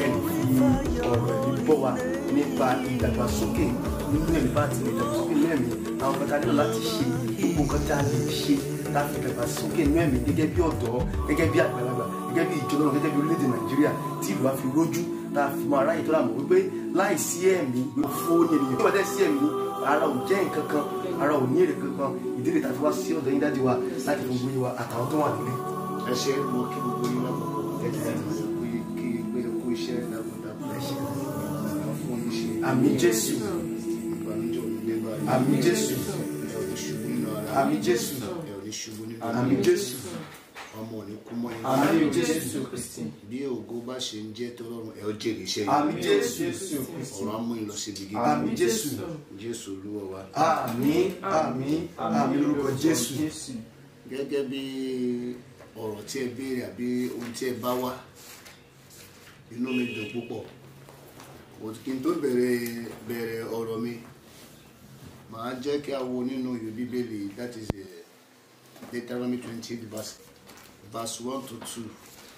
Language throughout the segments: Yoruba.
kẹ́ni fi ọ̀rọ̀ ẹ̀mí bọ̀ wá nípa ìdàgbàsókè nínú ẹ̀mí bá ti ìdàgbàsókè nínú ẹ̀mí àwọn kankan nílò láti ṣe gbogbo nǹkan tí a lè ṣe láti ìdàgbàsókè nínú ẹ̀mí gẹ́gẹ́ bí ọ̀dọ́ gẹ́gẹ́ bí àgbàlagbà gẹ́gẹ́ bí ìjọba gẹ́gẹ́ bí orílẹ̀-èdè nàìjíríà tí ìlú wa fi rójú tá a fi mọ aráyè tó láàmú wípé láì sí ẹ̀mí fún ènìyàn tí wọ́n dẹ́ sí ẹ̀mí ara ò jẹ́ nǹkan kan ara ò ní èrè kankan ìdílé tàbí wá sí ọ̀dọ̀ yín dájú wa láti fún gbóyè wa àtàwọn tó wà nílé. ẹ ṣe mo kí gbogbo yín lápapọ̀ kí kí pé kú iṣẹ́ dákúndákún Ẹ ṣé. fún iṣẹ́ Àmín Jésù. ìbànújẹ́ òní lé báyìí Àmín Jésù. ẹ ò ní ṣubú nínú ara Àmín Jésù. ẹ ò ní ṣubú nínú àmì jésù ọmọ ò ní kú mọ́ yín àmì jésù bí ògo bá ṣe ń jẹ́ tọ́lọ́run ẹ ó jèrè iṣẹ́ àmì yìí jésù ọ̀rọ̀ á mú yín lọ síbi gíga àmì jésù jésù olúwa wa àmì àmì àmì lórúkọ jésù gẹ́gẹ́ bí ọ̀rọ̀ tí ẹ béèrè àbí ohun tí ẹ bá wá inú mi dùn púpọ̀ But kí n tó bẹ̀rẹ̀ bẹ̀rẹ̀ ọ̀rọ̀ mi màá jẹ́ kí a wo nínú ìwé bíbélì that is eh, Deuteronomy twenty verse verse one to two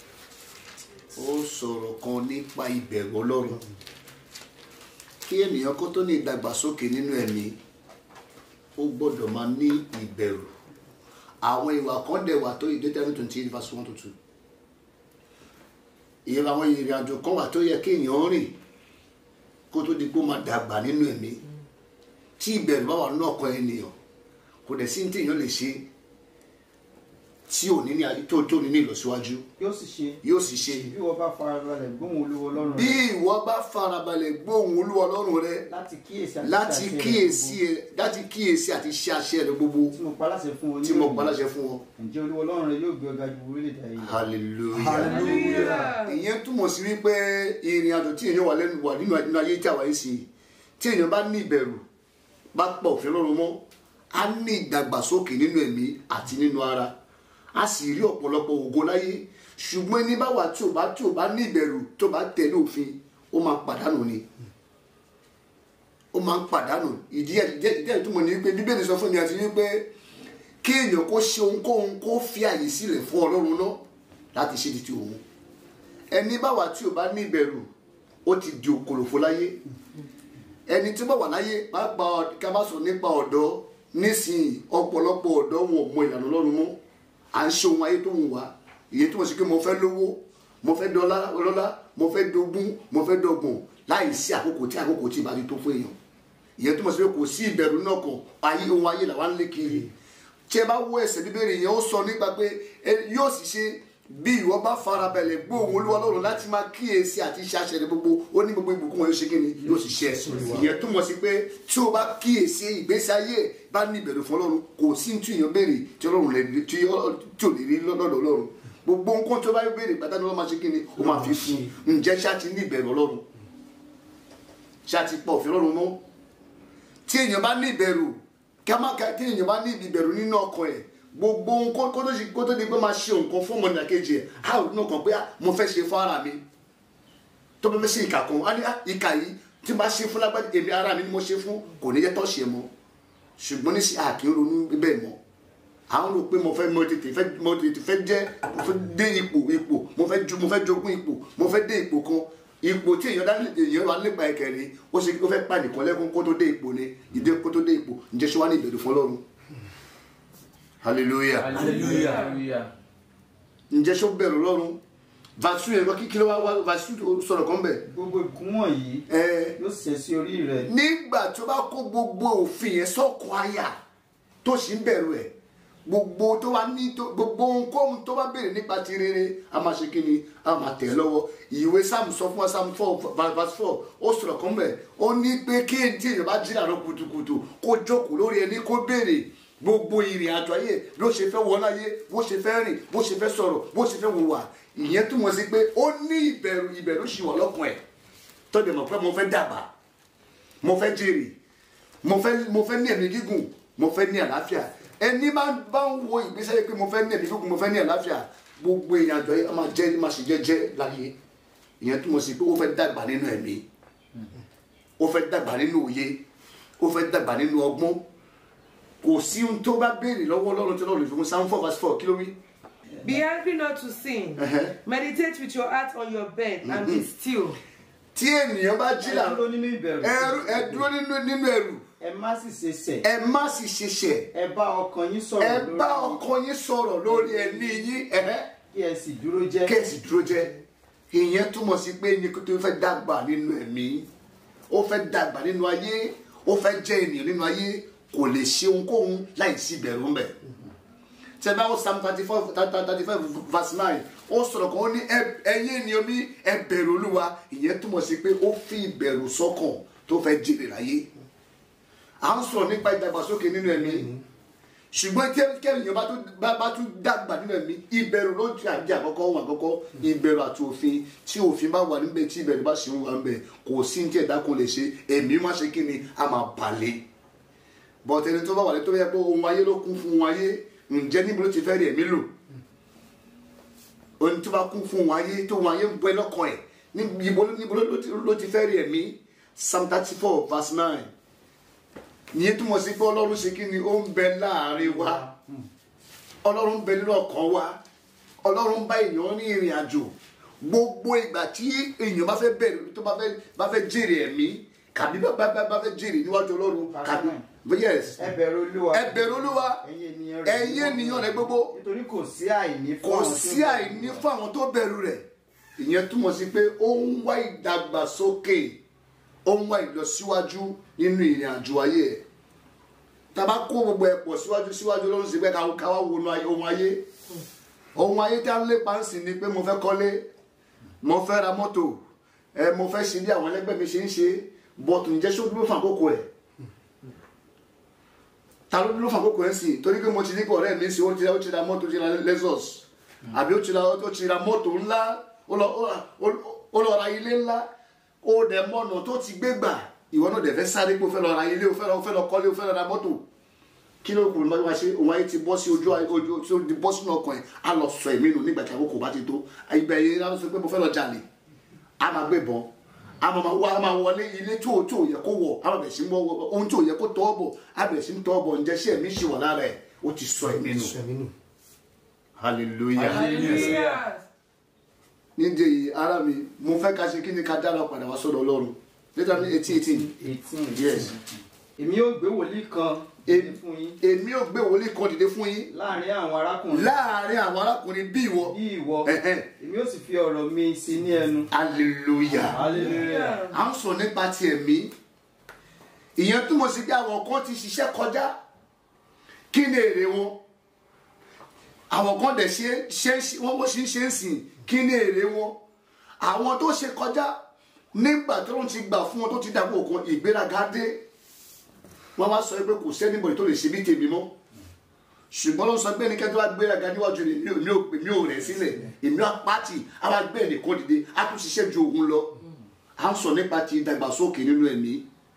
ó sọ̀rọ̀ kan nípa ìbẹ̀rù ọlọ́run kí ènìyàn kó tó ní ìdàgbàsókè nínú ẹ̀mí ó gbọ́dọ̀ máa ní ìbẹ̀rù àwọn ìwà kan dẹ̀ wà tó yìí Deuteronomy twenty eight verse one to two ìyẹn àwọn ìrìn àjò kan wà tó yẹ kí èèyàn rìn kó tó di pé ó máa dàgbà nínú ẹ̀mí tí ìbẹ̀rù bá wà nínú ọkàn ènìyàn kò dẹ̀ sí ní tí èèyàn lè ṣe tí ò ní ní tó tó ní ní ìlọsíwájú yóò sì ṣe yóò sì ṣe bí wọ́n bá farabalẹ̀ gbóhùn olúwo ọlọ́run bí rẹ ìwọ bá farabalẹ̀ gbóhùn olúwa ọlọ́run rẹ láti kíyèsí àti láti ṣe àṣẹ rẹ̀ kíyèsí gbogbo ẹ láti kíyèsí àti ṣe àṣẹ rẹ gbogbo tí mo paláṣẹ fún ọ ní tí mo òní. paláṣẹ fún ọ ǹjẹ́ olúwo ọlọ́run rẹ yóò gbé ọgá ju orílẹ̀-èdè ayé lọ. hallelujah hallelujah ìyẹn túmọ̀ sí wípé ìrìn àjò tí èèyàn wà lẹ́nu wà nínú nínú ayé tí àwa yìí sí tí èèyàn bá ní ìbẹ̀rù bá pọ̀ òfin lọ́rùn mọ́ á ní ìdàgbàsókè nínú ẹ̀mí àti nínú ara á sì rí ọ̀pọ̀lọpọ̀ ògo láyé ṣùgbọ́n ẹni bá wà tí ò bá tí ò bá ní ìbẹ̀rù tó bá tẹ̀lé òfin ó máa pàdánù ni ó máa ń pàdánù ìdí ẹ̀ ìdí ẹ̀ ìdí ẹ̀ túmọ̀ ní wípé bíbélì sọ fún mi àti wípé kí èèyàn kó ṣe ohunkóhun kó fi àyè sílẹ̀ fún ọlọ́run náà láti ṣe di ti òun ẹni bá wà tí ò bá ní ìbẹ̀rù ó ti di òkòlòfó láyé ẹni tí ó bá wà láyé pàápàá ká bá sọ nípa ọ̀dọ́ nísìnyí ọ̀pọ̀lọpọ̀ ọ̀dọ́ wọn ò mọ ìlànà ọlọ́run mọ́ à ń ṣe ohun ayé tó ń wá ìyẹn túmọ̀ sí pé mo fẹ́ lówó mo fẹ́ dọ́lá ọlọ́lá mo fẹ́ dógún mo fẹ́ dọ́gbọ̀n láì sí àkókò tí àkókò tí ìbá ti tó fún èèyàn ìyẹn túmọ̀ sí pé kò sí ìbẹ̀rù náà kan ayé ohun ayé làwa ń lé kiri tí ẹ bá wo ẹsẹ̀ bíbélì yẹn ó sọ nípa pé ẹ yóò sì ṣe bí ìwọ bá farabalẹ̀ gbóhùn olúwa lọ́rùn láti máa kíyèsí àti ṣe àṣẹ rẹ gbogbo ó ní gbogbo ìbùkún wọn yóò ṣe kí ni yóò sì ṣe ìyẹn túmọ̀ sí pé tí o bá kíyèsí ìgbésí ayé ẹ̀ bá ní ìbẹ̀rù fún ọlọ́run kò sí ní tí èèyàn béèrè tí ọlọ́run lè rí tí ó tí ò lè rí lọ́dọ̀ ọlọ́run gbogbo nǹkan tó bá yóò béèrè pátá ni wọ́n máa ṣe kí ni ó máa fi fún un ǹjẹ́ ṣáà ti ní ìbẹ̀rù ọlọ́run ṣáà ti pọ̀ òfin ọlọ́run mọ́ tí èèyàn bá ní ìbẹ̀rù kí a má ka tí èèyàn bá ní ìbẹ̀rù nínú ọkàn ẹ̀ gbogbo ohun kó kó tó ṣe kó tó di pé máa ṣe nǹkan fún ọmọ ìdàkejì ẹ̀ á ò nínú ọkàn pé ah, mo fẹ́ ṣe fún ara mi tó bá fẹ́ ṣe ìkà kan á ní ah, ìkà yìí tí mo bá ṣe fún lágbájá èmi ara mi ni mo ṣe fún kò ní jẹ́ tó ṣe mọ́ ṣùgbọ́n ní sí àkí ń ronú bẹ́ẹ̀ mọ́ àwọn rò pé mo fẹ́ mo tètè fẹ́ mo tètè fẹ́ jẹ́ mo fẹ́ dé ipò ipò mo fẹ́ ju mo fẹ́ jogún ipò mo fẹ́ dé ipò kan ipò tí èèyàn dání èèyàn wà nípa ẹ̀kẹ́rin ó ṣe ó fẹ́ pa nìkan lẹ́kún kó tó dé ipò ni ìdé kó tó dé ipò ǹjẹ́ ṣé wàá ní ìbẹ̀rù fún Ọlọ́run hallelujah hallelujah ǹjẹ́ ṣé ó bẹ̀rù Ọlọ́run vasu yẹn kí kí ló wá wá vasu sọ̀rọ̀ kan bẹ̀ gbogbo ìkún wọ̀nyí ẹ̀ yóò ṣẹ sí orí rẹ nígbà tó bá kó gbogbo òfin yẹn sọ́kọ̀ àyà tó sì ń bẹ̀rù ẹ̀ gbogbo tó wá ní tó gbogbo ohunkóhun tó bá béèrè nípa ti rere a máa ṣe kí ni a máa tẹ̀ lọ́wọ́ ìwé sam sọ fún wa sam four verse four ó sọ̀rọ̀ kan bẹ̀ ó ní pé kí èdè èèyàn bá jí àárọ̀ kùtùkùtù kó jókòó lórí ẹni kó béèrè gbogbo ìrìn àjò ayé ló ṣe fẹ́ wọlé ayé bó ṣe fẹ́ rìn bó ṣe fẹ́ sọ̀rọ̀ bó ṣe fẹ́ wùwà ìyẹn túmọ̀ sí pé ó ní ìbẹ̀rù ìbẹ̀rù ṣì wà lọ́kàn ẹ̀ tó dẹ̀ mọ̀ pé mo fẹ́ dàgbà mo fẹ́ jèrè mo fẹ́ mo fẹ́ ní ẹ̀mí gígùn mo fẹ́ ní àlàáfíà ẹni máa bá ń wo ìgbésẹ̀ yìí pé mo fẹ́ ní ẹ̀mí gígùn mo fẹ́ ní àlàáfíà gbogbo èèyàn àjọ yìí a máa jẹ́ máa ṣe jẹ́jẹ́ láyé ìyẹn túmọ̀ sí pé ó fẹ́ dàgbà nínú ẹ̀mí ó fẹ́ dàgbà nínú òye ó fẹ́ dàgbà nínú ọgbọ́n kò sí ohun tó bá béèrè lọ́wọ́ Ọlọ́run tí Ọlọ́run fi fún Psalm four verse four kí ló wí Be angry not to sin. Ẹ̀hẹ́. Meditate with your heart on your bed and be still. tí ènìyàn bá jí ẹ là dúró nínú ìbẹ̀rù ẹrú ẹ dúró nínú nínú ẹrù ẹ má sì ṣe ṣẹ̀ ẹ má sì ṣiṣẹ́ ẹ bá ọkàn yín ẹ sọ̀rọ̀ lórí bá ọkọ yín sọ̀rọ̀ lórí ẹni yín ẹ̀hẹ́. kí ẹ sì dúró jẹ́ kẹ́sì dúró jẹ́ ìyẹn túmọ̀ sí pé ní kó tó fẹ́ dàgbà nínú ẹ̀mí ó fẹ́ dàgbà nínú ayé ó fẹ́ jẹ́ ènìyàn nínú ayé kò lè ṣe ohunkóhun láì sí ìbẹ̀rù ńbẹ̀ tẹ bá wọ́n psalm thirty four thirty five verse nine ó sọ̀rọ̀ kan ó ní "Ẹ- ẹ̀yin ènìyàn mi ẹ bẹ̀rù olúwa ìyẹn túmọ̀ sí pé ó fi ìbẹ̀rù sọ́kàn tó fẹ́ jèrè láyé à ń sọ̀rọ̀ nípa ìdàgbàsókè nínú ẹ̀mí ṣùgbọ́n tí kẹ́yìn bá tún bá bá tún dàgbà nínú ẹ̀mí ìbẹ̀rù ló ti àjẹ́ àkọ́kọ́ ohun àkọ́kọ́ ìbẹ̀rù àti òfin tí òfin bá wà níbẹ̀ tí ìbẹ̀rù bá ṣe ń wà níbẹ̀ kò sí ní tí ẹ̀dá kan lè ṣe ẹ̀mí má ṣe kí ni a máa balẹ̀ bọ́t ẹni tó bá wà lé tó yẹ pé ohun ayé ló kún fún ohun ayé ǹjẹ́ níbo ló ti fẹ́ rí ẹ̀mí lò ohun tó bá kún fún ohun ayé tó ohun ayé ń bọ́ ẹ lọ́kàn ẹ̀ níbo níbo ló ti- ló ti fẹ́ rí ẹ̀mí psalm thirty four verse nine ìyẹn túmọ̀ sí pé ọlọ́run ṣe kí ni ó ń bẹ láàrin wa ọlọ́run ń bẹ nínú ọkàn wa ọlọ́run ń bá èèyàn ní ìrìn àjò gbogbo ìgbà tí èèyàn bá fẹ́ bẹ̀rẹ̀ tó bá fẹ́ bá fẹ́ jèrè ẹ̀mí kàbí bá bá bá fẹ́ jèrè níwájú ọlọ́run kàbí yes ẹ bẹ̀rù olúwa ẹ bẹ̀rù olúwa ẹ̀yin ènìyàn rẹ̀ ẹ̀yin ènìyàn rẹ̀ gbogbo nítorí kò sí àìní fún kò àwọn tí ó sí bẹ̀rù àìní fún àwọn tó bẹ̀rù rẹ̀ ìyẹn túmọ̀ sí pé ó ń wá ìdàgbàsókè ó ń wá ìlọsíwájú nínú ìrìn àjò ayé ẹ̀ tá a bá kó gbogbo ẹ̀ pọ̀ síwájú síwájú lọ́rùn sí pé ká ká wá wọnú ayé- ohun ayé ohun ayé tí a ń lépa ń sìn ni pé mo fẹ́ kọ́lé mo fẹ́ ra mọ́tò ẹ mo fẹ́ ṣe bí àwọn ẹlẹ́gbẹ́ mi ṣe ń ṣe bọ́tù ǹjẹ́ ṣó dúró fún àkókò ẹ̀ ta ló dúró fún àkókò ẹ̀ sìn torí pé mo ti ní kọ́ ọ̀rẹ́ mi sí ó ti ra ó ti ra mọ́tò ó ti ra Lexus àbí ó ti ra ó ti ra mọ́tò ńlá ó lọ ó- ó lọ ra ilé ńlá ó dẹ̀ mọ́nà tó ti gbé gbà ìwọ náà dẹ̀ fẹ́ sáré pé ó fẹ́ lọ ra ilé ó fẹ́ lọ ó fẹ́ lọ kọ́lé ó fẹ́ lọ ra mọ́tò kí ló kù lọ́wọ́ ṣe òun ayé ti bọ́ sí ojú ayé- ojú tí ó ti bọ́ sínú ọkàn ẹ̀ á lọ sọ ẹ̀mí nù nígbà tí àkókò bá ti tó ìgbà yẹn á sọ pé mo fẹ́ lọ jalè á máa gbé bọ́n á máa wá á máa wọlé ilé tí ò tí ò yẹ kó wọ̀ á máa bẹ̀ sí mọ́ ohun tí ò yẹ kó tọ́ bọ̀ á bẹ̀ sí tọ́ bọ̀ ǹjẹ́ sí ẹ̀mí ṣì wà lára ẹ̀ ó ti sọ ẹ̀mí nù sọ ẹ̀mí nù. hallelujah Hallelujah. nídìí èyí ara mi mo fẹ́ ká ṣe kí ni ká dára padà wá sọ́dọ̀ ọlọ́run létà ní eighteen eighteen eighteen yes èmi yóò gbé wòlíì kan Èmi- dìde fún yín èmi ò gbé wòlíì kan dìde fún yín láàrin àwọn arákùnrin láàrin àwọn arákùnrin bí ìwọ bí ìwọ Ẹ̀hẹ́n. èmi yóò sì fi ọ̀rọ̀ mi sí ní ẹnu hallelujah hallelujah à ń sọ nípa ti ẹ̀mí ìyẹn túmọ̀ sí pé àwọn kan ti ṣiṣẹ́ kọjá kí ni èrè wọn àwọn kan dẹ̀ ṣe ṣe wọ́n wọ́n ṣe ń ṣe ń sìn kí ni èrè wọn àwọn tó ṣe kọjá nígbà tó ń ti gbà fún wọn tó ti dàgbò kan ìgbéraga dé wọ́n wá sọ pé kò sẹ́nìbọ̀dì tó lè ṣe bí tèmi mọ́ ṣùgbọ́n ló ń sọ pé ẹnikẹ́ni tó bá gbéraga níwájú ni mi ò mi ò mi ò rẹ̀ sílẹ̀ èmi á pàtì á wá gbé ẹnìkan dìde á tún ṣiṣẹ́ ju òun lọ à ń sọ nípa ti ìdàgbàsókè nínú ẹ̀mí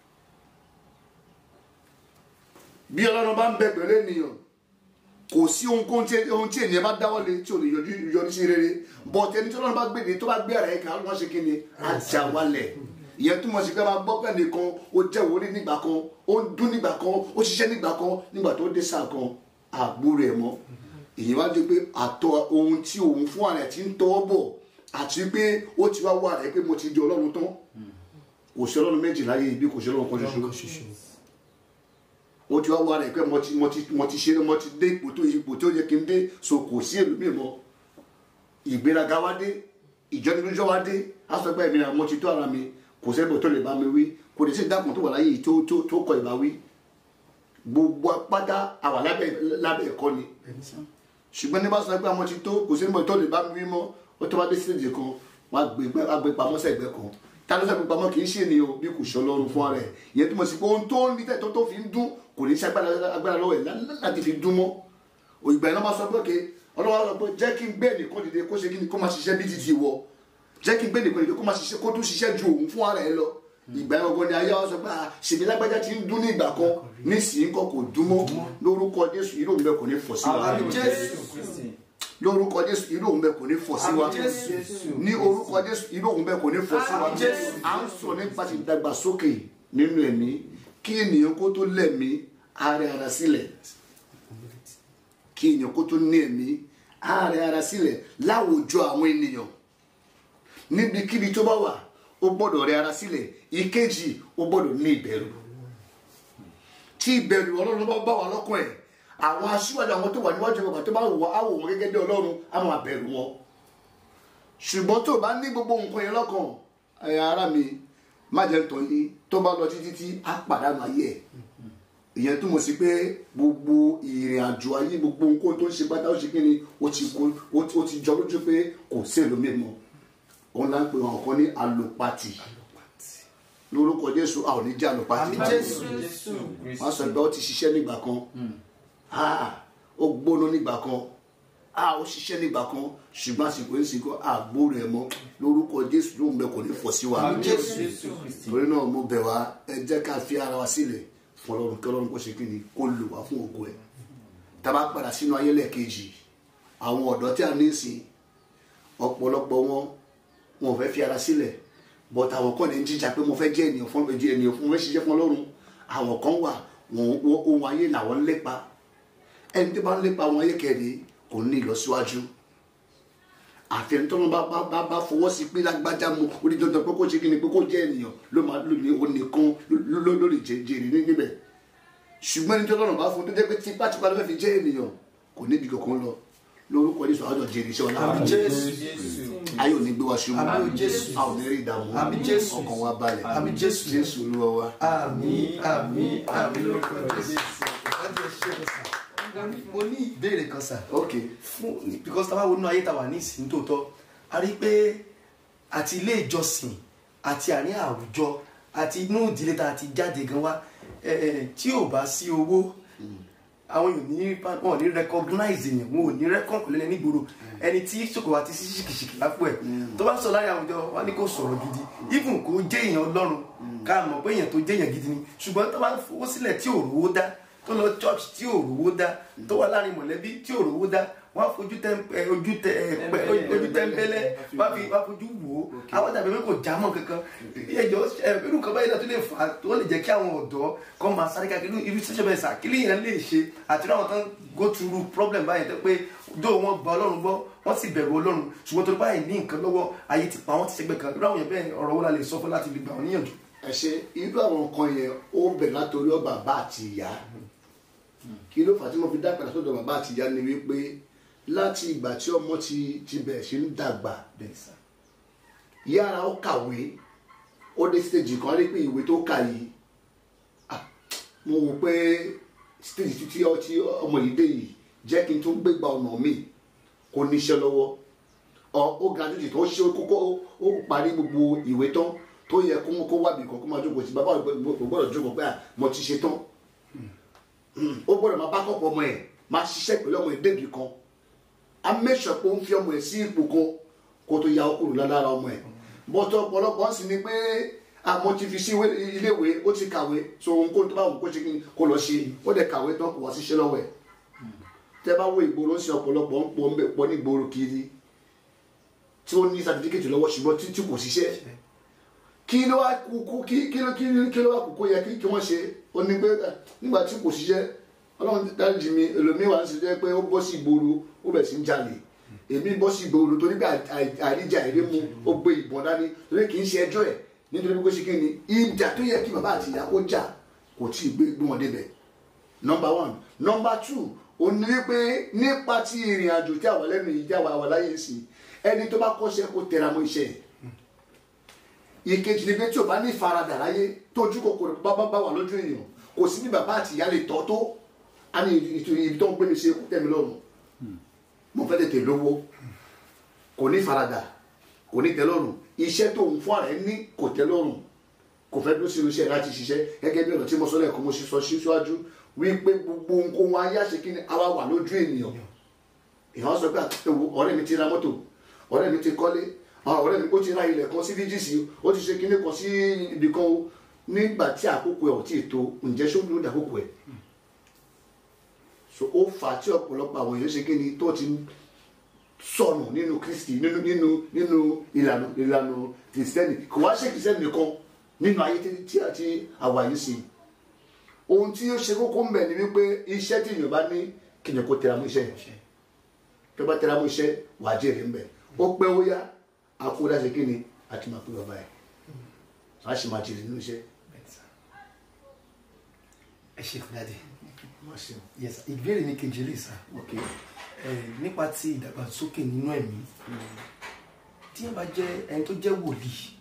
bí ọlọ́run bá ń bẹ pẹ̀lú ènìyàn kò sí ohunkóhun tí ohun tí ènìyàn bá dáwọ́lé tí ò lè yọjú yọrí sí rere bọ́ọ̀tì ẹni tí ọlọ́run bá gbèdé tó bá gbé ara ẹ̀ kan wọ́n ṣe kí ni ajá wálẹ̀ ìyẹn túmọ̀ sí pé máa gbọ́ pẹ́ nìkan ó jẹ́ wòlíì nígbà kan ó ń dún nígbà kan ó ṣiṣẹ́ nígbà kan nígbà tó dé sáà kan àgbúrò ẹ̀ mọ́ èyí wá di pé àtọ ohun tí òun fún ààrẹ ti ń tọ́ bọ̀ àti pé ó ti wá wà rẹ̀ pé mo ti di ọlọ́run tán kò sí ọlọ́run méjì láyé ibi kò sí ọlọ́run kan Ọlọ́run kan ṣoṣo ṣoṣo. ó ti wá wá rẹ̀ pé mo ti mo ti mo ti ṣe mo ti dé ipò tó ipò tó yẹ kí n dé so kò sí ẹlòmíì mọ́ ìgbéraga wá dé ìjọnilójọ́ wá dé á sọ pé èmi náà mo ti tó ara mi kò sẹ́ni tó lè bá mi wí kò lè sí ìdákùn tó wà láyé yìí tó tó tó kọ ìbá wí gbogbo apáta àwà lábẹ́ lábẹ́ ẹ̀kọ́ ni ṣùgbọ́n ní bá sọ pé àwọn ti tó kò sẹ́ni tó lè bá mi wí mọ́ ó tó bá dé sílẹ̀ kan wọ́n á gbé wọ́n á gbé pamọ́ sẹ́gbẹ́ kan ta ló fẹ́ gbé pamọ́ kì í ṣe ni o bí kò ṣọ́ lọ́rùn fún ara ẹ̀ ìyẹn tó mọ̀ sí pé ohun tó ń rí tẹ̀ tó tó fi ń dún kò ní í ṣe agbára agbára lọ́wọ́ ẹ̀ lá- láti fi dún mọ́ òyìnbá iná máa sọ pé òkè ọlọ́wọ́ sọ pé jẹ́ kí n gbé nìkan dìde kó ṣe kí ni kó máa ṣiṣẹ́ bí títí wọ jẹ́ kí n gbé nìkan dìde kó máa ṣiṣẹ́ kó tún ṣiṣẹ́ ju òun fún ara ẹ̀ lọ ìgbà yẹn ọgbọ́n ni ayé wa sọ pé ah, ṣèbí lágbájá ti ń dún ní ìgbà kan nísìnyí kọ́ kò dún mọ́ lórúkọ Jésù irú òun bẹ́ẹ̀ kò ní fọ̀ sí wa Àmín Jésù. Kristi. lórúkọ Jésù irú òun bẹ́ẹ̀ kò ní fọ̀ sí wa Àmín Jésù. ní orúkọ Jésù irú òun bẹ́ẹ̀ kò ní fọ̀ sí wa Àmín Jésù. à ń sọ nípa ti dàgbàsókè nínú ẹ̀mí kí ènìyàn kó tó lẹ̀mí ara ara sílẹ̀ kí èèyàn kó tó ní ẹ̀mí á rẹ ara sílẹ̀ láwùjọ àwọn ènìyàn níbikíbi tó bá wà ó gbọ́dọ̀ rẹ ara sílẹ̀ ìkejì ó gbọ́dọ̀ ní ìbẹ̀rù tí ìbẹ̀rù ọlọ́run bá bá wà lọ́kàn ẹ̀ àwọn aṣíwájú àwọn tó wà níwájú ọgbà tó bá wò wọ́n á wò wọ́n gẹ́gẹ́ bí ọlọ́run á máa bẹ̀rù wọn ṣùgbọ́n tó bá ní gbogbo nǹkan yẹn lọ́kàn ẹ̀yà ara mi má jẹ́ tán yín tó bá lọ títí tí á pàdánù ayé ẹ̀ ìyẹn túmọ̀ sí pé gbogbo ìrìn àjò ayé gbogbo nǹkan tó ń ṣe pátá ó ṣe kí ni ó ti kó ó ti- ó ti jọ lójú pé kò sí èlò mímọ́ òun là ń pè wọn kan ní alopati lórúkọ jésù a ò ní jẹ́ alopati Àmín Jésù. Jésù wọ́n sọ pé ó ti ṣiṣẹ́ nígbà kan Ah, ó gbóná nígbà kan Ah, ó ṣiṣẹ́ nígbà kan ṣùgbọ́n àsìkò yìí sìnkú àgbo rẹ̀ mọ́ lórúkọ jésù lóun bẹ kò ní fọ́ sí wa Àmín Jésù Jésù Kristi. torí náà mo bẹ̀ wá ẹ jẹ́ ká fi ara wa sílẹ̀ fún ọlọ́run kí ọlọ́run kó ṣe kí ni kó lò wá fún ògo ẹ̀ tá a bá padà sínú ayé lẹ́ẹ̀kejì àwọn ọ̀dọ́ tí a ní ìsìn ọ̀pọ̀lọpọ̀ wọn wọn ò fẹ́ fi ara sílẹ̀ but àwọn kan ní ń jíjà pé mo fẹ́ jẹ́ ènìyàn fún ẹjẹ́ ènìyàn fún mo fẹ́ ṣiṣẹ́ fún ọlọ́run àwọn kan wà wọn wọn- ohun ayé làwọn ń lépa ẹni tó bá ń lépa ohun ayé kẹrin kò ní ìlọsíwájú àfẹn tó bá bá bá bá fọwọ́ sí pé lágbájá mu ó ní dandan pé kó ṣe kí ni pé kó jẹ́ ènìyàn ló máa lò ní onìkan ló- ló ló lè jẹ jèrè ní níbẹ̀ ṣùgbọ́n ẹni tó lọ́nà bá fún un tó jẹ́ pé tipátipá ló fẹ́ fi jẹ́ ènìyàn kò níbi kankan lọ lórúkọ Jésù àjọ jèrè iṣẹ́ ọlá Àmín Jésù. Jésù. ayé ò ní gbé wa ṣubú Àmín Jésù. a ò ní rí ìdààmú Àmín Jésù. ọkàn wa balẹ̀ Àmín Jésù. Jésù Olúwa wa. àmín àmín àmín lórúkọ jésù láti ẹṣẹ kan sà mo ní- mo ní ìbéèrè kan sà ok fún because tá a bá wo inú ayé tá a wà ní ìsìn tòótọ́ a rí i pé àti ilé ìjọsìn àti àárín àwùjọ àti inú ìdílé tá a ti jáde gan wá ẹ, ẹ, tí ò bá sí owó àwọn yòó ní wọn ò ní recognize èèyàn wọn ò ní rẹ́kọ̀n pẹ̀lú ẹni gbòòrò ẹni tí ṣòkò àti sí ṣìkìṣìkì lápò ẹ̀ tó bá sọ láyé àwùjọ wọn ní kò sọ̀rọ̀ gidi even kò jẹ́ èèyàn ọlọ́run ká mọ̀ pé èèyàn tó jẹ́ èèyàn gidi ni ṣùgbọ́n tó bá fowó sílẹ̀ tí ò rówó dá tó lọ church tí ò rówó dá tó wà láàrin mọ̀lẹ́bí tí ò rówó dá wọ́n á fojú tẹ́ ẹ, ojú tẹ ẹ, pẹ- ojú tẹ́ńbẹ́lẹ́ wọ́n á fi wọ́n á fojú wò ó àwọn tàbí pé kò já mọ́ kankan ẹjọ́ ẹ irú nǹkan báyìí náà tó lè fà á tó lè jẹ́ kí àwọn ọ̀dọ́ kọ́ máa sáré káàkiri irú ṣíṣe bẹ́ẹ̀ sà kí lèèyàn lè ṣe àti irú àwọn tán go through problem báyìí tó pé dó wọn gba ọlọ́run gbọ́ wọ́n sì bẹ̀rù ọlọ́run ṣùgbọ́n tó báyìí ní nǹkan lọ́wọ́ ayé ti pa wọ́n ti ṣẹgbẹ́ kan irú àwọn yẹn bẹ́ẹ̀ ọ̀rọ̀ wo la lè sọ fún láti lè gbà wọ́n níyànjú. ẹ ṣe irú àwọn nǹkan yẹn ó bẹ̀rẹ̀ látòrí ọ bàbá àti ìyá kí ló fà á tí mo fi dá padà sọ́dọ̀ bàbá àti ìyá ni wípé láti ìgbà tí ọmọ ti ti bẹ̀rẹ̀ sí ń dàgbà bẹ́ẹ̀ sà yára ó kàwé ó dé stage kan rí pé ìwé tó kà yìí ah, mo wò pé stage tí tí ọ- tí ọmọ yìí dé yìí jẹ́ kí n tún gbégbá ọ̀nà mi kò níṣẹ́ lọ́wọ́ ọ ó graduate tó ṣe kókó ó parí gbogbo ìwé tán tó yẹ kó kó wábì kan kó máa jókòó sí bàbá ò gbọ́dọ̀ jókòó pé à mo ti ṣe tán ó gbọ́dọ̀ máa bá kọ́pọ̀ ọmọ ẹ̀ máa ṣiṣẹ́ pẹ̀lú ọmọ ẹ̀ débì kan a mẹ́sàn pé ó ń fi ọmọ ẹ̀ sí ipò kan kó tó ya ọkùnrin lára ọmọ ẹ̀ bọ́tọ̀ ọ̀pọ̀lọpọ̀ ń sì ni pé àmọ́ ti fi sí ìwé- iléèwé ó ti kàwé so ohun kó tó bá wù kó ṣe kí ni kó lọ ṣe ó dẹ̀ kàwé tán kò wá síṣẹ́ lọ́wọ́ ẹ̀ tẹ́ bá wo ìgboro ń ṣe ọ̀pọ̀lọpọ̀ ń pọ̀ ń bẹ̀ pọ̀ ní ìgboro kiri tí ó ní sàtífíkẹ́tì lọ́wọ́ ṣùgbọ́n tí tí kò ṣiṣẹ́ kí ló wá kú kú kí kí ló kí ló kí ló wá kú kó yẹ kí kí wọ́n ṣe ó ní pé eh, nígbà tí kò ṣiṣẹ́ ọlọ́run dáríjì mi èlòmíì wà ń ṣe jẹ́ pé ó bọ́ sí ìgboro ó bẹ̀ sí ń jalè èmi bọ́ sí ìgboro torí pé àì- àì- àìríjà èrè mu ó gbé ìbọn dání torí kì í ṣe ẹjọ́ ẹ̀ nítorí pé kó ṣe kí ni ìjà tó yẹ kí bàbá àti ìyá kó jà kò tí ì gbé gbé wọn débẹ̀ number one number two ó ní wípé nípa ti ìrìn àjò tí àwa lẹ́nu yìí tí àwa wà láyé sí ẹni tó bá kọ́ṣẹ́ kó tẹra mọ́ iṣẹ́ ẹ̀ ìkejì ni pé tí o bá ní ìfaradà láyé tójú kòkòrò bá bá bá wà lójú èèyàn kò sí ní bàbá àti ìyá lè tọ́ tó á ní ìtòyí ibi tó ń gbé mi ṣe kó tẹ̀ mí lọ́rùn mo fẹ́ tètè lówó kò ní ìfaradà kò ní tẹ́ lọ́rùn iṣẹ́ tó ń fún ara ẹ ní kò tẹ́ lọ́rùn kò fẹ́ dúró sí iṣẹ́ láti ṣiṣẹ́ gẹ́gẹ́ bí ọ̀nà tí mo sọ lẹ́ẹ̀kan mo ṣe sọ síwájú wípé gbogbo nǹkan ayé àṣekí ni àwa wà lójú ènìyàn ìhàn sọ pé àtẹwò ọ̀rẹ́ mi ti ra mọ́tò ọ̀rẹ́ mi ti kọ́lé àwọn ọ̀rẹ́ mi ó ti ra ilẹ̀ kan sí VGC ó ti ṣe kinní kan sí ibì kan o nígbà tí àkókò ẹ̀ ò tí ì tó ǹjẹ́ ṣó ló dà àkókò ẹ̀ so ó fà á tí ọ̀pọ̀lọpọ̀ àwọn èèyàn ṣe kinní tó ti sọnù nínú Kristi nínú nínú nínú ìlànà ìlànà kìrìsìtẹ́nì kò wá ṣe kìrìsìtẹ́nì nìkan nínú ayé tí tí àti àwa yìí sí ohun tí ó ṣe kókó ń bẹ̀ ni wípé iṣẹ́ tí èèyàn bá ní kìnìún kó tẹra mọ́ iṣẹ́ yẹn tó bá tẹra mọ́ iṣẹ́ wàá jèrè ńbẹ̀ ó pẹ́ ó yá akódà ṣe kí ni àti máa pé bàbá ẹ̀ a sì máa jèrè nínú iṣẹ́. ẹ ṣe fún dáadé Má ṣe o. yes sir. ìbéèrè ní kejì lè sá ok nípa ti ìdàgbàsókè nínú ẹ̀mí tí ẹ bá jẹ́ ẹni tó jẹ́ wòlíì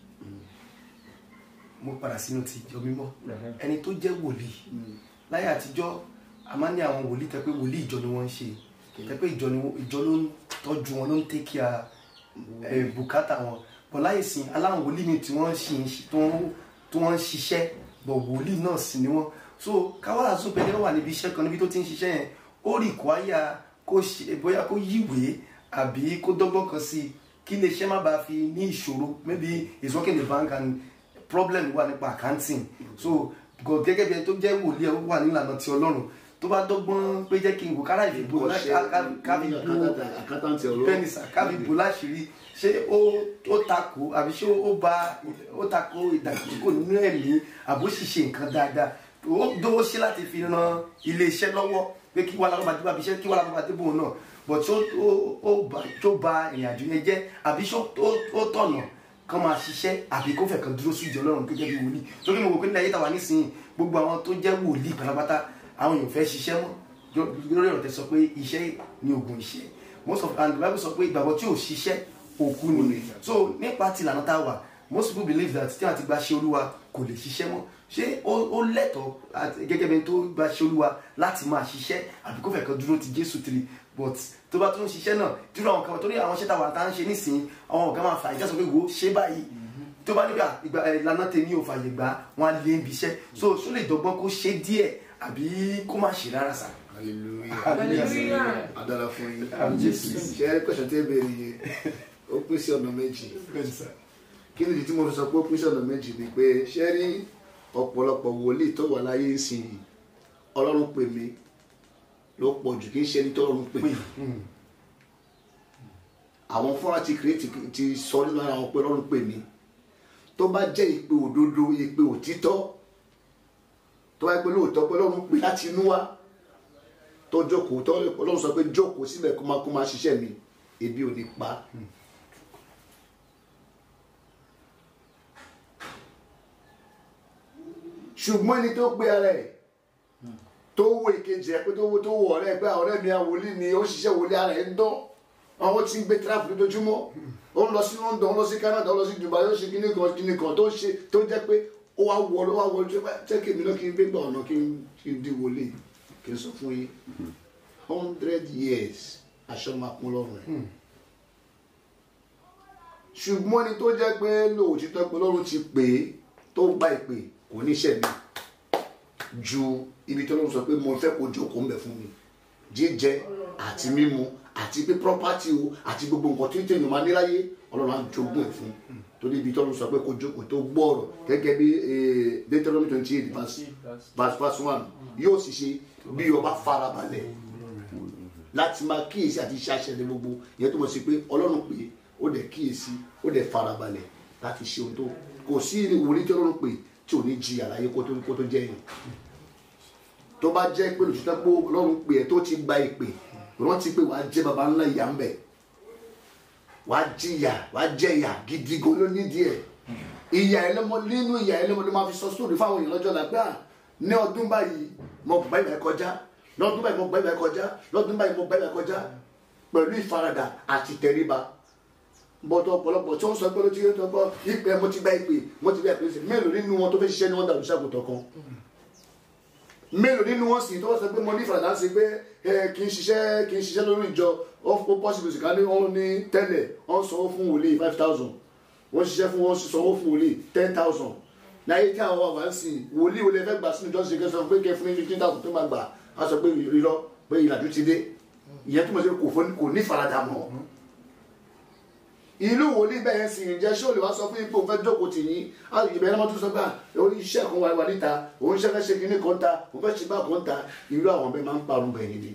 mo padà sínú ti ìjọ mímọ́ ẹni tó jẹ́ wòlíì láyé àtijọ́ a máa ń ní àwọn wòlíì tẹ́ pé wòlíì ìjọ ni wọ́n ń ṣe tẹ́ pé ìjọ ni ìjọ ló ń tọ́jú wọn ló ń take care ẹ, bùkátà wọn bọ̀ láyé sìn aláwọn wòlíì mi tí wọ́n ṣì ń ṣi- tó ń- tó wọ́n ń ṣiṣẹ́ bọ̀ wòlíì náà sì ni wọ́n so káwárà sún pé wà níbi iṣẹ́ kan níbi tó ti ń ṣiṣẹ́ yẹn ó rí kwaya kó ṣe bóyá kó yíwèé àbí kó dọ́gbọ́n kan sí i kí iléeṣẹ́ má bàa fi ní ìṣòro maybe he's working in the bank and problem wà nípa accounting so gọ- gẹ́gẹ́ bí ẹni tó jẹ́ wòlíì ẹ̀ ó wà nílànà ti ọlọ́run tó bá dọ́gbọ́n pé jẹ́ kí n wò kára ìfìbò kábí bu àkátàntì ọ̀rọ̀ bẹ́ẹ̀ni sà kábí bu láṣìírí ṣé ó ó takò àbí ṣé ó ba ó takò ìdàgbàsókè nínú ẹ̀mí àbó ṣìṣe nǹkan dáadáa ó dówó ṣe láti fi ran iléeṣẹ́ lọ́wọ́ pé kí wàhálà bá dé bá iṣẹ́ kí wàhálà bá dé bóun náà but ṣó ó ó ba tó ba ìrìn àjò yẹn jẹ́ àbí ṣó ó ó tọ̀nà kán máa ṣiṣẹ́ àbí kó fẹ́ kan dúró sí ìjọ Ọlọ́run gẹ́gẹ́ bí wòlíì torí mo wò pé nílẹ̀ ayé tàwa nísìnyí gbogbo àwọn tó jẹ́ wòlíì pátápátá àwọn èèyàn fẹ́ ṣiṣẹ́ mọ́ Jọ- lórí ọ̀rọ̀ tẹ sọ pé iṣẹ́ ni oògùn ìṣẹ́ most of and the bible sọ pé ìgbàgbọ́ tí ò ṣiṣẹ́ òkú ni so nípa ti ìlànà tá a wà most people believe that tí wọ́n ti gba ṣe olúwa kò lè ṣiṣẹ́ mọ́ ṣé ó ó lẹ́tọ̀ọ́ àti- gẹ́gẹ́ bí ẹni tó gba ṣe olúwa láti máa ṣiṣẹ́ àbí kó fẹ́ kan dúró ti jésù tiri but tó bá tún ń ṣiṣẹ́ náà dúró àwọn kan torí àwọn ṣẹ́ta wà tá à ń ṣe nísìnyí àwọn ọ̀gá máa fà ìjà sọ pé wo ṣé báyìí tó bá nígbà ìgbà ẹ̀, ìlànà tèmi ò fàyè gbà wọn á lé ibi iṣẹ́ so ṣó lè dọ́gbọ́n kó ṣe díẹ̀ àbí kó má ṣe rárá sá. hallelujah Hallelujah. adara fún yín Àmín Jésù. ṣe é pẹ̀sẹ̀ tẹ́ bẹ̀rẹ̀ yẹn ó pín sí ọ̀nà méjì kí ni ìdí tí mo fi sọ pé ó pín sí ọ̀nà méjì ni pé ṣé rí ọ̀pọ̀lọpọ̀ wòlíì tó wà láyé ìsìn yìí ọlọ́run pè mí ló pọ̀ jù kí n ṣe ẹni tó ọlọ́run pè pé mm, àwọn fúnra ti kìrìtì ti sọ nínú ara wọn pé ọlọ́run pè mí tó bá jẹ́ ìpè òdodo ìpè òtítọ́ tó bá yẹ pé lóòótọ́ pé ọlọ́run pè láti inú wá tó jókòó tó ọlọ́run sọ pé jókòó síbẹ̀ kó máa kó máa ṣiṣẹ́ mi ebi ò ní pa ṣùgbọ́n ẹni tó gbé ara ẹ̀ tó wo ìkejì ẹ̀ pé tó wo tó wo ọ̀rẹ́ ẹ̀ pé ọ̀rẹ́ mi àwòlí ni ó ṣiṣẹ́ wòlé ara ẹ̀ ń dán àwọn tí ń gbé tíráfù lójoojúmọ́ ó ń lọ sí London ó ń lọ sí Canada ó ń lọ sí Dubai ó ń ṣe kíní kan kíní kan tó ń ṣe tó jẹ́ pé ó wá wọ ó wá wọ ojú ẹ jẹ́ kí èmi náà kí n gbé gbà ọ̀nà kí n kí n di wòlé kí n sọ fún yín hundred years aṣọ máa kún lọ́rùn ẹ̀ ṣùgbọ́n ẹni tó jẹ́ pé lóòtítọ́ pé Ọlọ́run ti pè é tó gba ìpè kò ní iṣẹ́ mi ju ibi tí Ọlọ́run sọ pé mo fẹ́ kó jókòó mbẹ̀ fún mi jíjẹ àti mímu àti pé property o àti gbogbo nǹkan tí tèmi máa ní láyé Ọlọ́run á jogún ẹ̀ fún torí ibi tí Ọlọ́run sọ pé kó jókòó tó gbọ́ọ̀rọ̀ gẹ́gẹ́ bí eh, Deuteronomy twenty eight verse verse verse one yóò sì ṣe bí ọba farabalẹ̀ láti máa kíyèsí àti iṣẹ́ àṣẹ ní gbogbo ìyẹn tó mọ̀ sí pé Ọlọ́run pè é ó dẹ̀ kíyèsí ó dẹ̀ farabalẹ̀ láti ṣe ohun tó kò sí ìwòrí tí Ọlọ́run pè tí ò ní jìyà láyé kó tó kó tó jẹ́ yìí tó bá jẹ́ pé lòtítọ́ pé Ọlọ́run pè ẹ́ tó ti gba ìpè rántí pé wàá jẹ́ baba ńlá ìyá ń bẹ̀ wàá jìyà wàá jẹ ìyà gidi gan ló nídìí ẹ̀ ìyà ẹlẹ́mọ nínú ìyà ẹlẹ́mọ ló máa fi sọ sóòrì fáwọn èèyàn lọ́jọ́ làgbà ní ọdún báyìí mo gbà ìbẹ̀ kọjá lọ́dún báyìí mo gbà ìbẹ̀ kọjá lọ́dún báyìí mo gbà ìbẹ̀ kọjá pẹ̀lú ìfaradà àti tẹríba bọ́tọ̀ ọ̀pọ̀lọpọ̀ tí wọ́n sọ pé ló ti rí tọ́kọ́ ìpè mo ti gba ìpè mo ti gba ìpè sí mélòó nínú wọn tó fẹ́ ṣiṣẹ́ ní wọ́n dàrú ṣàgùtàn kan mélòó nínú wọn sì tó wọ́n sọ pé mo ní ìfaradà sí pé ẹ kì í ṣiṣẹ́ kì í ṣiṣẹ́ lórí ìjọ ó pọ́sibú sí ká ní wọ́n ní tẹ́lẹ̀ wọ́n sanwó fún wòlíì five thousand wọ́n ṣiṣẹ́ fún wọn sanwó fún wòlíì ten thousand láyé tí àwọn àwọn àǹsì wòlíì wòlíì fẹ́ gbà sínú ìjọsìn kẹsàn pé kẹ fún ní fifteen thousand tó máa gbà á sọ pé irọ́ pé ìlàjú ti dé ìyẹn tó mọ̀ sí kò fún- kò ní ìfaradà mọ́ ìlú wòlíì bẹ́ẹ̀ sì ń jẹ́ ṣé o lè wá sọ fún ipò fẹ́ jókòó tì yín ìbẹ̀rẹ̀ náà tún sọ pé orí iṣẹ́ kan wà wà níta òun ṣe fẹ́ ṣe kinní kan ta òun fẹ́ ṣe bá kan ta irú àwọn bẹ́ẹ̀ máa ń parun bẹ́ẹ̀ níbi.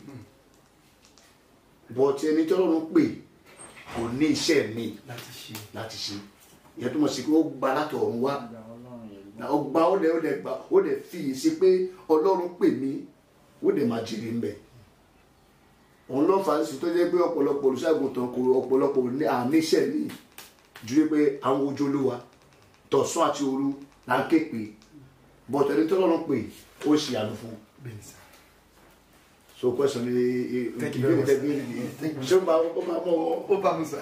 bọ̀tí ẹni tí Ọlọ́run pè kò ní iṣẹ́ mi láti ṣe láti ṣe ìyẹn tó mọ̀ sí pé ó gba láti ọ̀run wá ó gba ó dẹ̀ ó dẹ̀ gba ó dẹ̀ fi yìí sí pé Ọlọ́run pè mí ó dẹ̀ máa jèrè ń bẹ̀ òun ló fà á sí tó jẹ́ pé ọ̀pọ̀lọpọ̀ olùṣàgùntàn kò ọ̀pọ̀lọpọ̀ ní àníṣẹ́ ní ju pé àwọn ojú olúwa tọ̀sán àti òru là ń ké pé bọ̀tọ̀ ẹni tó lọ́rùn pé ó ṣe àlù fún un bẹ́ẹ̀ ni sà. so question ni Thank you very much, sir. ṣé ó máa ó máa mọ wọn. ó bá mi sà.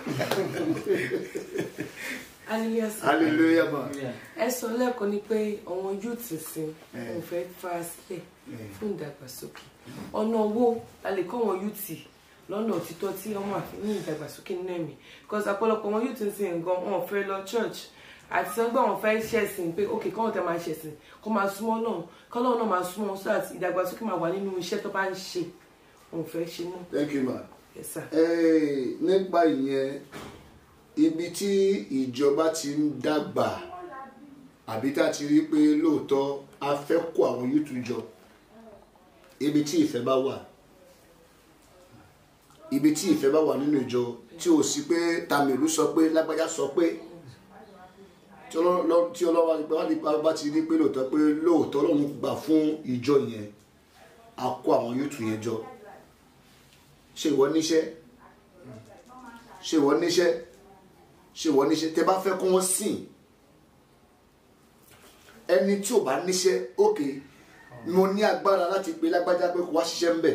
hallelujah sir. hallelujah ma. ẹ sọ lẹ́ẹ̀kan ni pé àwọn youth sin Eh. wọn fẹ́ fara sílẹ̀ Eh. fún ìdàgbàsókè ọ̀nà wo la lè kọ́ àwọn youth lọ́nà òtítọ́ tí wọ́n máa fi ní ìdàgbàsókè nínú ẹ̀mí because ọ̀pọ̀lọpọ̀ àwọn youth sin nǹkan wọn ò fẹ́ lọ church àti sọ́gbà wọn fẹ́ ṣẹ̀sìn pé ok kọ́wọn tẹ máa ṣẹ̀sìn kó máa súnmọ́ náà kọ́lọ́wọ́n náà máa súnmọ́ so that ìdàgbàsókè máa wà nínú iṣẹ́ tó bá ń ṣe wọn ò fẹ́ ṣe mọ́ thank you ma. yes sir. Eh, nípa ìyẹn ibi tí ìjọba ti ń dàgbà àbí tá a ti rí pé lóòótọ́ a fẹ́ kó àwọn yútu jọ ibi tí ìfẹ́ bá wà ibi tí ìfẹ́ bá wà nínú ìjọ tí ò sí pé tàmílù sọ pé lágbájá sọ pé tí ọlọ́wọ́ tí ọlọ́wọ́ àti pé wọ́n bá ti rí pé lóòótọ́ pé lóòótọ́ lòun gbà fún ìjọ yẹn a kó àwọn yútu yẹn jọ ṣe ìwọ níṣẹ́ ṣe ìwọ níṣẹ́ ṣe ìwọ níṣẹ́ tẹ bá fẹ́ kó wọ́n sìn ẹni tí ò bá níṣẹ́ òkè mo ní agbára láti pe lágbájá pé kó wá ṣiṣẹ́ ń bẹ̀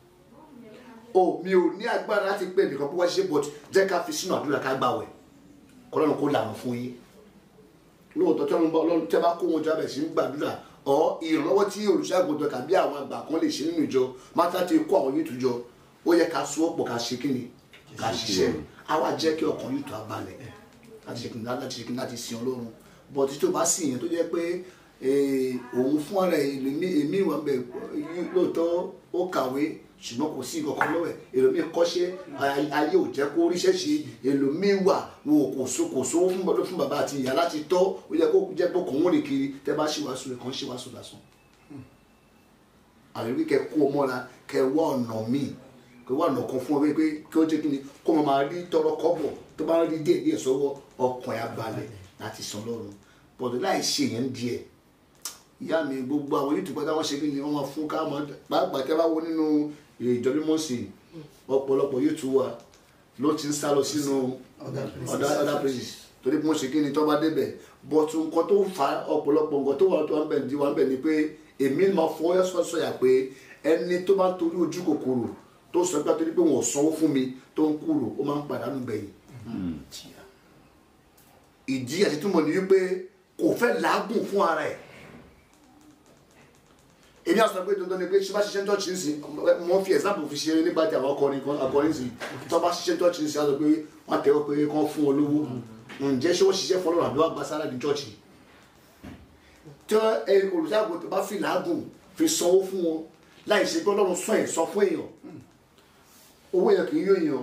o mi ò ní agbára láti pe nìkan pé wá ṣiṣẹ́ but jẹ́ ká fi sínú àdúrà ká gbà wẹ̀ kọ́lọ́run kó lànà fún yín lóòótọ́ tí wọ́n bá ọlọ́run tẹ́ bá kó wọn jọ abẹ̀ sí ń gbàdúrà ọ ìrànlọ́wọ́ tí olùṣàgùntàn tàbí àwọn àgbà kan lè ṣe nínú ìjọ máta ti kó àwọn yìí jọ ó yẹ ká so ọ̀pọ̀ ká ṣe kí ni ká ṣiṣẹ́ á wá jẹ́ kí ọkàn yìí tó a balẹ̀ láti ṣe kí ni láti ṣe kí ni láti sin ọlọ́run bọ̀ tí tó bá sì yẹn tó jẹ́ pé eh, òun fún ara ẹ̀ èmi èmi wà bẹ̀ lóòótọ́ ó kàwé ṣùgbọ́n kò sí ìkọ̀kan lọ́wọ́ ẹ̀ èlòmíì kọ́ṣẹ́ ay- ayé ò jẹ́ kó ríṣẹ́ ṣe èlòmíì wà wọn ò kò so kò sówó fún bọ́dọ̀ fún bàbá àti ìyá láti tọ́ ó yẹ kó jẹ́ pé kòun rìn kiri tẹ́ bá ṣe wàásù rẹ̀ kàn ṣe wàásù lásán àlèrí kẹ kó o mọ́ra kẹ wá ọ̀nà míì kẹ wá ọ̀nà kan fún ọ pé kí ó jẹ́ kí ni kó o máa rí tọrọ kọ́bọ̀ tó bá rí díẹ̀ díẹ̀ sọ́wọ́ ọkàn ẹ̀ á balẹ̀ láti san lọ́run bọ̀dọ̀ láì ṣe yẹn díẹ̀ ìyá mi gbogbo àwọn yìí tó pátá wọn ṣe kí ni wọn máa fún ká máa pàápàá tẹ́ bá wo nínú ìjọ mímọ́ sí i ọ̀pọ̀lọpọ̀ yóò tún wà ló ti ń sá lọ sínú other other places torí bí wọ́n ṣe kí ni tó bá débẹ̀ bọ̀tù nǹkan tó fa ọ̀pọ̀lọpọ̀ nǹkan tó wà tó wà ń bẹ̀ ní wà ń bẹ̀ ni pé èmi máa fọwọ́ sọ̀sọ̀yà pé ẹni tó bá ń torí ojú kòkòrò tó sọ pé torí pé wọn ò sanwó fún mi tó ń kúrò ó máa ń pàdánù gbẹ̀yìn ìdí àti túmọ̀ ní wípé kò fẹ́ làágùn fún ara ẹ̀ èmi àti sọ pé dandan ni pé ṣé bá ṣiṣẹ́ ní tọ́ọ̀chì nsìn mo fi example fi ṣe nígbà tí àwọn akọrin kan akọrin sìn tó bá ṣiṣẹ́ ní tọ́ọ̀chì nsìn á sọ pé wọ́n tẹ́wọ́ pé kán fún wọn lówó ǹjẹ́ ṣé wọ́n ṣiṣẹ́ fọlọ́run àbí wọ́n gba sára ní tọ́ọ̀chì tí olùṣàgùn tó bá fi làágùn fi sanwó fún wọn láì ṣe pé ọlọ́run sọ ẹ̀ sọ fún èèyàn owó èèyàn kì í yó èèyàn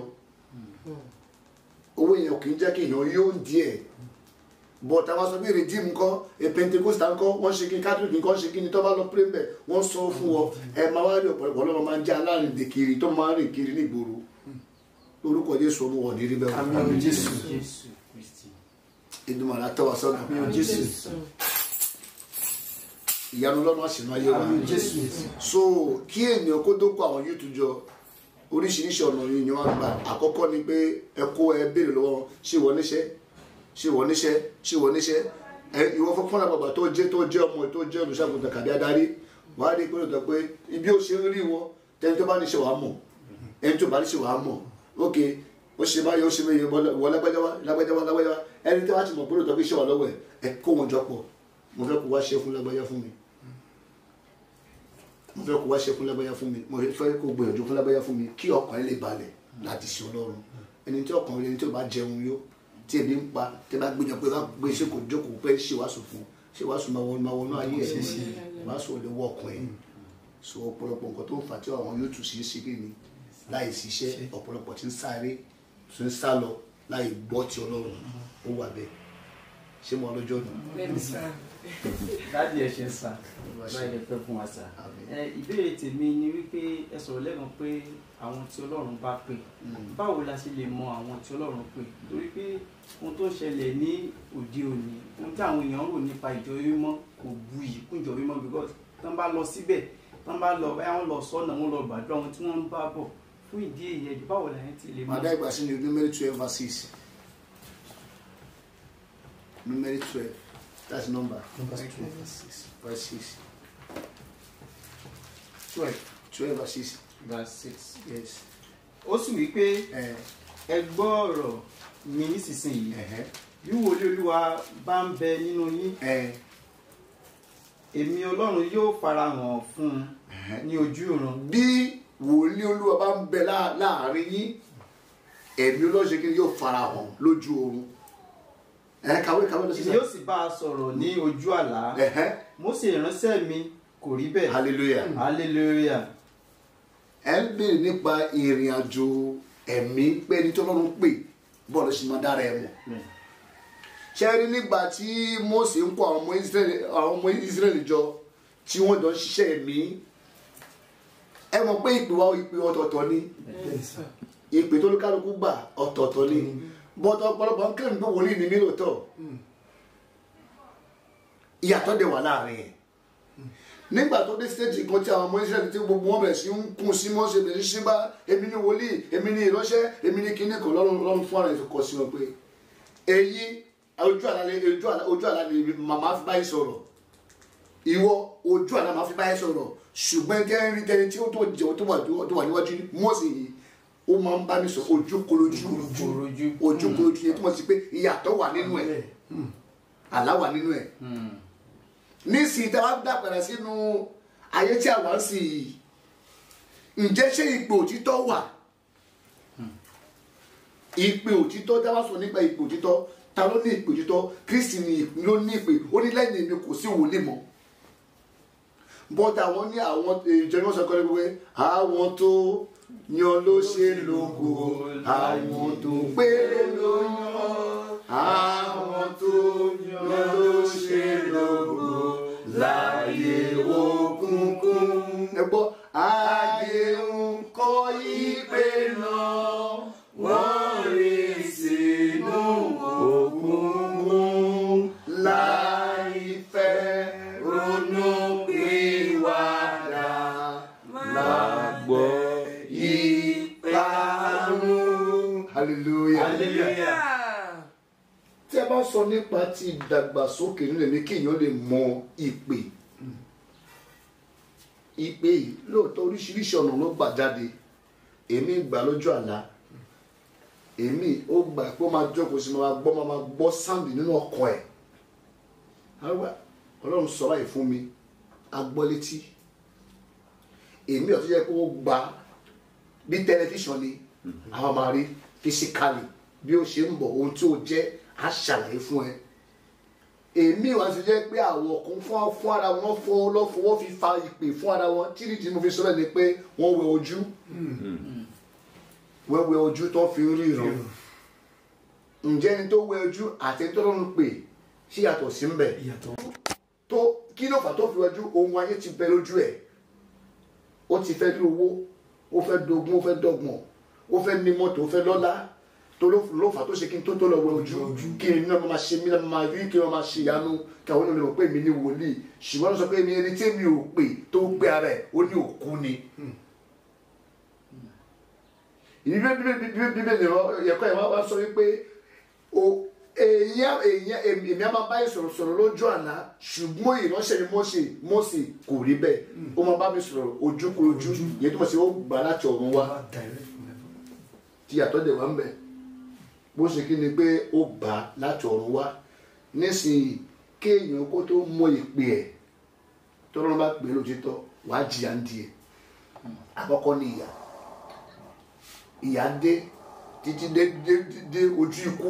owó èèyàn kì í jẹ́ kí èèyàn yó díẹ̀ but àwọn sọ pé redeem nǹkan a pentecostal nǹkan wọ́n ṣe kí catholic nǹkan ṣe kí ni tó bá lọ pray bẹ̀ wọ́n sọ fún ọ ẹ máa wá rí ọ̀pọ̀lọpọ̀ ọlọ́run máa ń jẹ́ alárìndè kiri tó máa ń rìn kiri nígboro orúkọ jésù ọmọ wọn ní rí bẹ́ẹ̀ wọ́n. Àmín Jésù. Jésù Kristi. ìdùnnú àtọwà sọ́nà Àmín Jésù. ìyanu lọ́nà àṣìnú ayé wa Àmín Jésù. so kí ènìyàn kó tó kó àwọn yóò tún jọ oríṣiríṣi ọ̀nà yìí ni wọ́n gbà àkọ́kọ́ ni pé ẹ kó ẹ béèrè lọ́wọ́ wọn, ṣé ìwọ níṣẹ́ ṣé ìwọ níṣẹ́ ṣé ìwọ níṣẹ́ ẹ ìwọ fún fúnra bàbá tó jẹ́ tó jẹ́ ọmọ tó jẹ́ olùṣàgùntàn kàbí adarí wàá rí i pé lóòótọ́ pé ibi ó ṣe ń rí wọn tẹni tó bá níṣẹ́ wàá mọ̀ ẹni tó bá níṣẹ́ wàá mọ̀ ok ó ṣe báyìí ó ṣe báyìí wọ lágbájá wá lágbájá wá lágbájá wá ẹni tó bá ti mọ̀ pé lóòótọ́ pé iṣẹ́ wà lọ́wọ́ ẹ̀ ẹ kó wọn jọ pọ̀ mo fẹ́ kó wá ṣe fún lágbájá fún mi mo fẹ́ kó wá ṣe fún lágbájá fún mi mo fẹ́ kó gbìyànjú fún lágbájá fún mi kí ọkàn ẹ lè balẹ̀ láti ṣe ọlọ́run ẹni tí ọkàn rẹ ẹni tí ò bá jẹun yó tí ebi ń pa tí bá gbìyànjú pé bá gbé ṣe kò jókòó pé ṣe wàásù fún ṣe wàásù máa wọnú máa wọnú ayé ẹ wàásù ò lè wọ ọkàn ẹ so ọ̀pọ̀lọpọ̀ nǹkan tó ń fà tí àwọn yóò tù sí sí kí ni láì ṣiṣẹ́ ọ̀pọ̀lọpọ̀ tí ń sáré tí ń sá lọ láì gbọ́ ti ọlọ́run ó wà bẹ́ẹ̀ ṣé mo ọlọ́jọ́ nù. bẹ́ẹ̀ni sá dáàdi ẹ ṣe sà báyìí lè fẹ́ fún wa sà. Àmín. ẹ ìbéèrè tèmi ni wípé ẹ sọ̀rọ̀ lẹ́nu pé àwọn tí ọlọ́run bá pè báwo la ṣe lè mọ àwọn tí ọlọ́run pè torí pé ohun tó ń ṣẹlẹ̀ ní òde òní ohun tí àwọn èèyàn rò nípa ìjọ mímọ́ kò bu yìí kún ìjọ mímọ́ because tán bá lọ síbẹ̀ tán bá lọ báyà wọn lọ sọ́nà wọn lọ gbàdúrà wọn tí wọ́n ń bá bọ̀ fún ìdí èyí ẹjọ́ báwo la yẹn ti lè màá dá ìgbà sí ní numeri twelve verse six numeri twelve that's number Numbers 12 verse 6. verse six 12. twelve verse six verse six. yes. ó sì wí pé ẹ ẹ gbọ́ ọ̀rọ̀ mi nísinsìnyí ẹ bí wòlíì olúwa bá ń bẹ nínú yín ẹ èmi ọlọ́run yóò farahàn fún un ní ojú ìrun bí wòlíì olúwa bá ń bẹ lá- láàrin yín ẹ̀mí olóṣè kí ni yóò fara hàn lójú oorun ẹ kàwé kàwé lọ sí èmi yóò sì bá a sọ̀rọ̀ ní ojú àlá ẹhẹ Mósè ìránṣẹ́ mi kò rí bẹ́ẹ̀ hallelujah hallelujah ẹ ń béèrè nípa ìrìn àjò ẹ̀mí pé ẹni tó lọ́run pè bọ́ọ̀lù sì máa dára ẹ mọ̀ ṣe rí nígbà tí Mósè ń kó àwọn ọmọ Ísírẹ́lì àwọn ọmọ Ísírẹ́lì jọ tí wọ́n jọ ń ṣiṣẹ́ ẹ̀mí ẹ mọ̀ pé ìpè wa ìpè ọ̀tọ̀ọ̀tọ̀ ni ìpè tó lókàlùkù gbà ọ̀tọ̀ọ̀tọ̀ ni bọ́tọ̀ ọ̀pọ̀lọpọ̀ ń kílìm pé wòlíì ni mí lóòótọ́ ìyàtọ̀ dẹ̀ wà láàrin ẹ̀ nígbà tó dé stéèjì kan tí àwọn ọmọ Ísírẹ́lì tí gbogbo wọn bẹ̀rẹ̀ sí ń kún sí Mósè bẹ̀rẹ̀ sí bá èmi ni wòlíì èmi ni ìránṣẹ́ èmi ni kíní kan lọ́rùn lọ́rùn fún ara ìfikọ̀ sí wọn pé èyí ojú àlá lè- ojú àlá ojú àlá ni màmá fi báyìí sọ̀rọ̀ ìwọ ojú àlá màá fi báyìí sọ̀rọ̀ ṣùgbọ́n jẹ́ rí tẹni tí ó tó jẹ́ tó wà tó wà níwájú Mósè yìí ó máa ń bá mi sọ ojú korojú Korojú. ojú korojú yẹn túmọ̀ sí pé ìyàtọ̀ wà nínú ẹ̀ àlá wà nínú ẹ̀ nísìnyí tá a wá dàgbàrà sínú ayé tí a wà ń sìn yìí ǹjẹ́ ṣé ìpè òtítọ́ wà ìpè òtítọ́ tá a bá sọ nípa ìpè òtítọ́ ta ló ní ìpè òtítọ́ Kristi ni ìpè ló ní ìpè ó ní lẹ́yìn èmi kò sí wòlíì mọ́ bọ́tà àwọn ní àwọn ìjọ ni wọ́n sọ kọ́ ní pé àwọn tó yan ló ṣe lógo àwọn tó pé ló yan àwọn tó yan ló ṣe lógo láyé òkùnkùn. ẹ gbọ́ ayé ń kọ́ ìpè náà wọ́n rí sínú òkùnkùn láì fẹ́ ronú pìwàdà lágbọ́ ìparun. hallelujah. hallelujah tí a bá sọ nípa ti ìdàgbàsókè nílẹ̀ ní kéèyàn lè mọ ìpè ìpè yìí lóòótọ́ oríṣiríṣi ọ̀nà ló gbà jáde èmi gbà lójú àlá èmi ó gbà pé ó máa jókòó sí máa gbọ́ máa gbọ́ sáǹdì nínú ọkàn ẹ̀ àwa ọlọ́run sọ báyìí fún mi agbọ́ létí èmi ọ̀tún jẹ́ pé ó gba bí tẹlifíṣàn ni àwọn máa rí fisikali bí ó ṣe ń bọ̀ ohun tí ó jẹ́ á ṣàlàyé fún ẹ èmi wá ti jẹ́ pé àwọn kan fún fún ara wọn fún lọ́fọwọ́ fi fa ìpè fún ara wọn tí nídìí mo fi sọ bẹ́ẹ̀ ni pé wọ́n wẹ ojú wọ́n wẹ ojú tó fi ń ríran ǹjẹ́ ẹni tó wẹ ojú àti ẹni tó lọ́rùn pè sí yàtọ̀ sí ń bẹ̀ ìyàtọ̀ tó kí ló fà tó fi wájú ohun ayé ti bẹ lójú ẹ ó ti fẹ́ ní owó ó fẹ́ dogun ó fẹ́ dọ́gbọ̀n ó fẹ́ ní mọ́tò ó fẹ́ lọ́lá tó ló ló fà tó ṣe kí n tó tó lọ wẹ ojú kí ni náà máa ṣe mí náà máa rí kí wọ́n máa ṣe ìyanu kí àwọn ènìyàn mọ̀ pé mi ní wòlíì ṣùgbọ́n ló sọ pé mi ẹni tí mi ò pè tó gbé ara ẹ̀ ó ní òkú ni. ìbí bíbélì ẹ̀kọ́ yẹn wá sọ wípé o èèyàn èèyàn èmi èmi á máa bá yín sọ̀rọ̀ sọ̀rọ̀ lójú àná ṣùgbọ́n ìránṣẹ́ mi Mósè Mósè kò rí bẹ́ẹ̀ ó máa bá mi sọ̀rọ̀ ojúkorojú yẹn tó mọ̀ sí ó gbà láti ọ̀run wá wá direct from heaven. tí yàtọ̀ dẹ̀ wá ń bẹ̀ bó ṣe kí ni pé ó gbà láti ọ̀run wá nísìnyí kéèyàn kó tó mọ ìpè ẹ̀ tọ́lọ́run bá pè é lójútọ́ wàá jìyà ń di ẹ̀ àkọ́kọ́ ní ìyà ìyà dé títí dé dé dé ojú ikú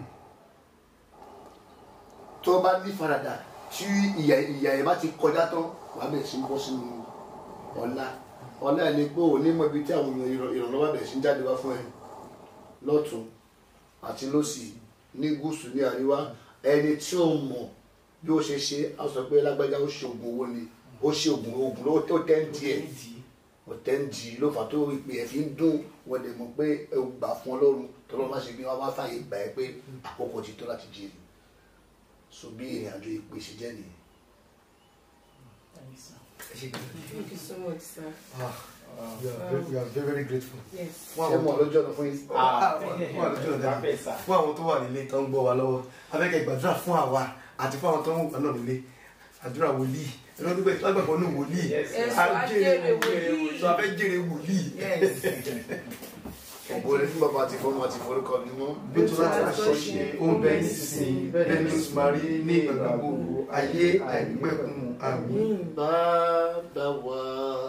tó bá ní faradà tí ìyà ìyà ẹ̀ bá ti kọjá tán wàá bẹ̀rẹ̀ sí ń bọ́ sínú ọ̀la ọ̀la ẹ̀ ni pé ò ní mọ ibi tí àwọn èèyàn ìrọ̀- ìrànlọ́wọ́ bẹ̀rẹ̀ sí ń jáde wá fún ẹ lọ́tún àti lọ́sì ní gúúsù ní àríwá ẹni tí ó mọ̀ bí ó ṣe ṣe á sọ pé lágbájá ó ṣe oògùn owó ni ó ṣe oògùn oògùn ló tó tẹ́ ń di ẹ̀ ọ̀tẹ́ ń di ló fà tó ìpè ẹ̀ fi ń dún wọ́n dẹ̀ mọ̀ pé ẹ gbà fún ọlọ́run tọ́lọ́ bá ṣe bí wọ́n bá fàyè gbà ẹ́ pé àkókò ti tó láti jí ni so bí ìrìn àjò ìpè ṣe jẹ́ nìyẹn. Ẹ ṣe kí Thank you so much, sir. Ah, we are very we are very very grateful. yes. fún ṣé àwọn mo lọ́jọ́ ọ̀nà fún yín. Ah, fún àlejò ọ̀dà fún àwọn tó wà nílé tó ń gbọ́ wa lọ́wọ́ abẹ́kẹ́ gbàdúrà fún àwa àti fún àwọn tó ń wà náà nílé àdúrà wòlíì ẹ̀rọ nígbà tí lágbàgbọ́ ní wòlíì Èso ajére wòlíì. sọ abẹ́ jèrè wòlíì yes. ọ̀bọ̀ rẹ̀ fún bàbá àti fọ́mọ àti forúkọ ni mọ́. bí tó láti aṣọ ṣe ó ń bẹ nísinsìnyí bẹ́ẹ̀ ni oṣù máa rí ní ìgbà gbogbo ayé àìnípẹ̀kun àmín. bàbá wa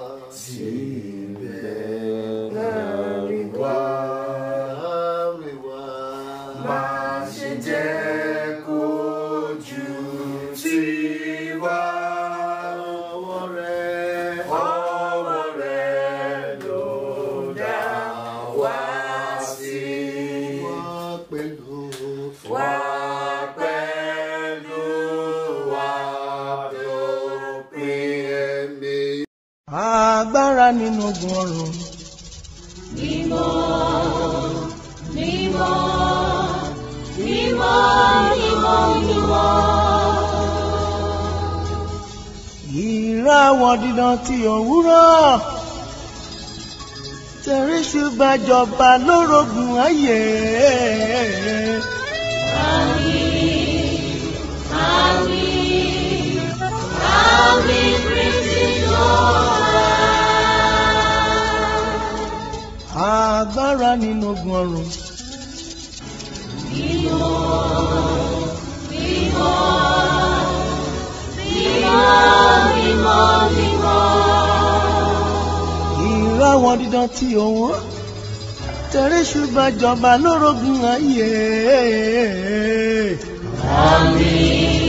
síbẹ̀ láàrin wa láàrin wa. má ṣe jẹ́ kójú tiwa. ọwọ́ rẹ̀ ọwọ́ rẹ̀ ló dá wá sí. wá pẹ̀lú wá pẹ̀lú wa dópin. ẹ̀mí. agbára nínú ogun ọrùn ìràwọ̀ dídán tí òwúrọ̀ tẹ̀rí ṣùgbàjọba lórogún ayé. agbára nínú ogun ọrùn. ìràwọ̀ dídán tí òun tẹ̀rí ṣùgbàjọba lórogún ayé. Àmín.